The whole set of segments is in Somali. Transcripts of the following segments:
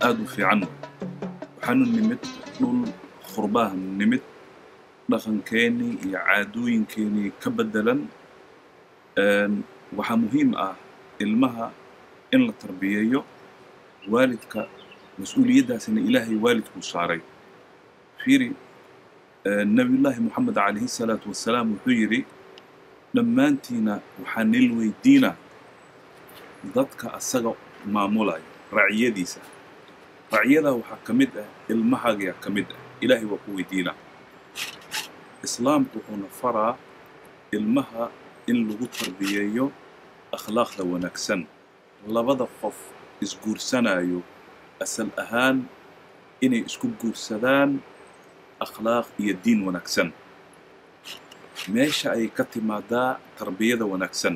aada u fiican waxaanu nimid dhul khurbahan nimid dhaqankeenii iyo caadooyinkeenii ka beddelan waxaa muhiim ah ilmaha in la tarbiyeeyo waalidka mas-uuliyaddaasina ilaahay waalidkuu saaray fiiri nabiyullaahi moxamed calayhi salaatu wassalaam wuxuu yidhi dhammaantiina waxaa nil weydiina dadka asaga maamulaya raciyadiisa racyadaa waxaa ka mid ah ilmahaagaa ka mid ah ilaahay waa ku weydiinaa islaamku wuxuuna faraa ilmaha in lagu tarbiyeeyo akhlaaqda wanaagsan labada qof isguursanayo asal ahaan inay isku guursadaan akhlaaq iyo diin wanaagsan meesha ay ka timaadaa tarbiyada wanaagsan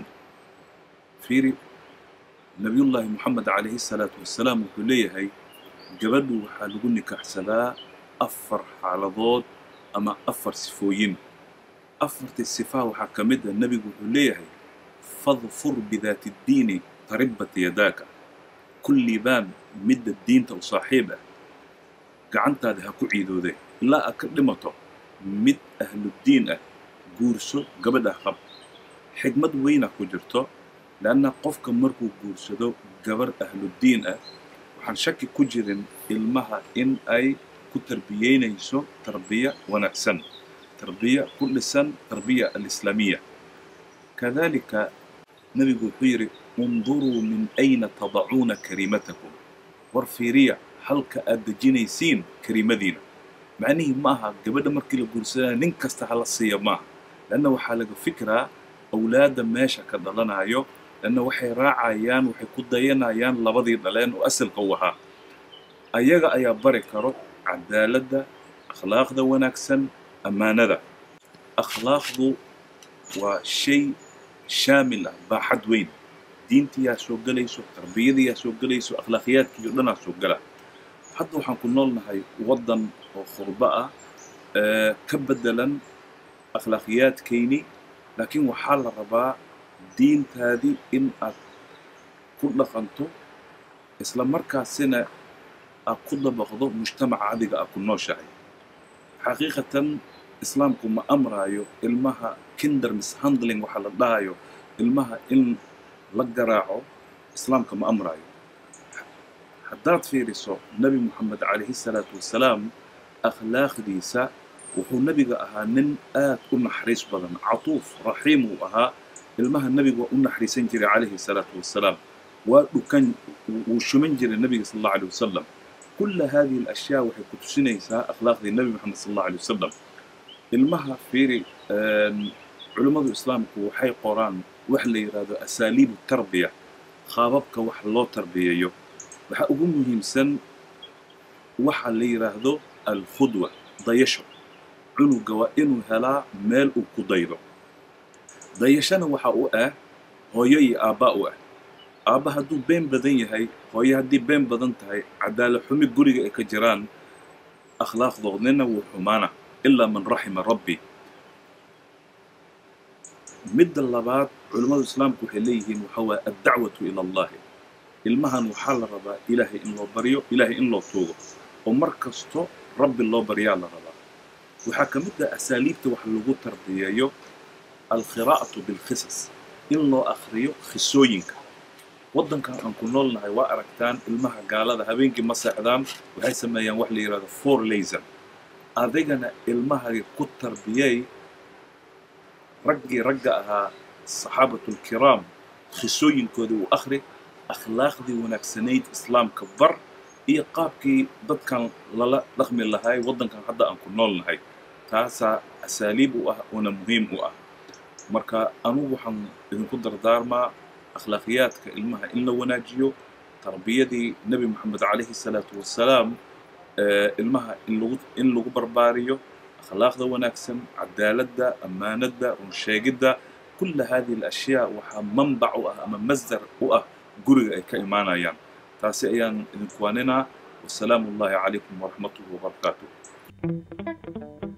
fiiri nabiyullaahi moxamed calayhi salaatu wassalaam wuxuu leeyahay gabadhu waxaa lagu nikaaxsadaa afar xaaladood ama afar sifooyin afartii sifaa waxaa ka mid ah nebigu wuxuu leeyahay fadfur bidaati ddiini taribat yadaaka kullibaan midda diinta u saaxiib ah gacantaada ha ku ciidoode ilaa aad ka dhimato mid ahluddiin ah guurso gabadha qab xigmad weynah ku jirto leanna qofka markuu guursado gabar ahluddiin ah waxaan shaki ku jirin ilmaha in ay ku tarbiyeynayso tarbiya wanaagsan tarbiya ku dhisan tarbiya alislaamiya kadalika nebigu wuxuu yidhi unduruu min ayna tadacuuna kariimatakum war fiiriya halka aad dejinaysiin kariimadiina macnihii ma aha gabadha markii la guursanaya nin kasta hala siiya maaha leanna waxaa laga fikiraa awlaadda meesha ka dhalanayo leanna waxay raacayaan waxay ku dayanayaan labadii dhaleen oo asalka u ahaa ayaga ayaa bari karo cadaaladda akhlaaqda wanaagsan ammaanada akhlaaqdu waa shay shaamil ah baaxad weyn diintiyaa soo gelayso tarbiyadiyaa soo gelayso akhlaaqiyaadkiiyo dhanaa soo gala hadda waxaan ku noolnahay waddan oo khurbo ah ka beddelan akhlaaqiyaadkayni laakiin waxaa la rabaa diintaadii in aad ku dhaqanto isla markaasina aad ku dabaqdo mujtamaca adiga aad ku nooshahay xaqiiqatan islaamku ma amraayo ilmaha kinder mishandling waxaa la dhahayo ilmaha in la garaaco islaamka ma amraayo haddaad fiiriso nebi moxamed calayhi salaatu wassalaam akhlaaqdiisa wuxuu nebiga ahaa nin aad u naxariis badan catuuf raxiim uu ahaa ilmaha nebigu waa u naxariisan jiray calayhi salaatu wassalaam waa dhukan wuu shuman jiray nebiga sal allahu alay wasalam kulla hadihi alashyaa waxay ku tusinaysaa akhlaaqdii nebi moxamed sal allahu alay wasalam ilmaha fiiri culimmadu islaamku waxay qoraan wax la yidhaahdo asaaliibu tarbiya qaababka wax loo tarbiyeeyo waxaa ugu muhiimsan waxa la yidhaahdo alkhudwa dayasho cunuga waa inuu helaa meel uu ku daydo dayashana waxa u ah hooyo iyo aabba u ah aabba hadduu been badan yahay hooyo haddii been badan tahay cadaala xumi guriga ay ka jiraan akhlaaqdoodnina wuu xumaana ilaa man raxima rabbi midda labaad culimmadu islaamku waxay leeyihiin waxa waaya addacwatu ila allahi ilmahan waxaa la rabaa ilaahay in loo baryo ilaahay in loo tuugo oo mar kasto rabbi loo baryaa la rabaa waxaa ka mid ah asaaliibta wax lagu tarbiyeeyo alkhiraa'atu bilqisas in loo akhriyo khisooyinka waddankan aan ku noolnahay waa aragtaan ilmaha gaalada habeenkii ma seexdaan waxay sameeyaan wax la yidhahdo four laser adigana ilmahagi ku tarbiyey raggii ragga ahaa saxaabatulkiraam khisooyinkooda uu akhri akhlaaqdii wanaagsanayd islaamka bar iyo qaabkii dadkan lala dhaqmi lahay waddankan hadda aan ku noolnahay taasaa asaaliib u ah oona muhiim u ah marka anugu waxaan idinku dardaarmaa akhlaaqiyaadka ilmaha in la wanaajiyo tarbiyadii nebi moxamed calayhi salaatu wassalaam ilmaha in lagu in lagu barbaariyo akhlaaqda wanaagsan cadaaladda ammaanadda runsheegidda kulla hadihi alashyaa waxaa manbac u ah ama masdar u ah guriga ay ka imaanayaan taasi ayaan idinku waaninaa wasalaamu ullahi calaykum waraxmatuhu wabarakaatuh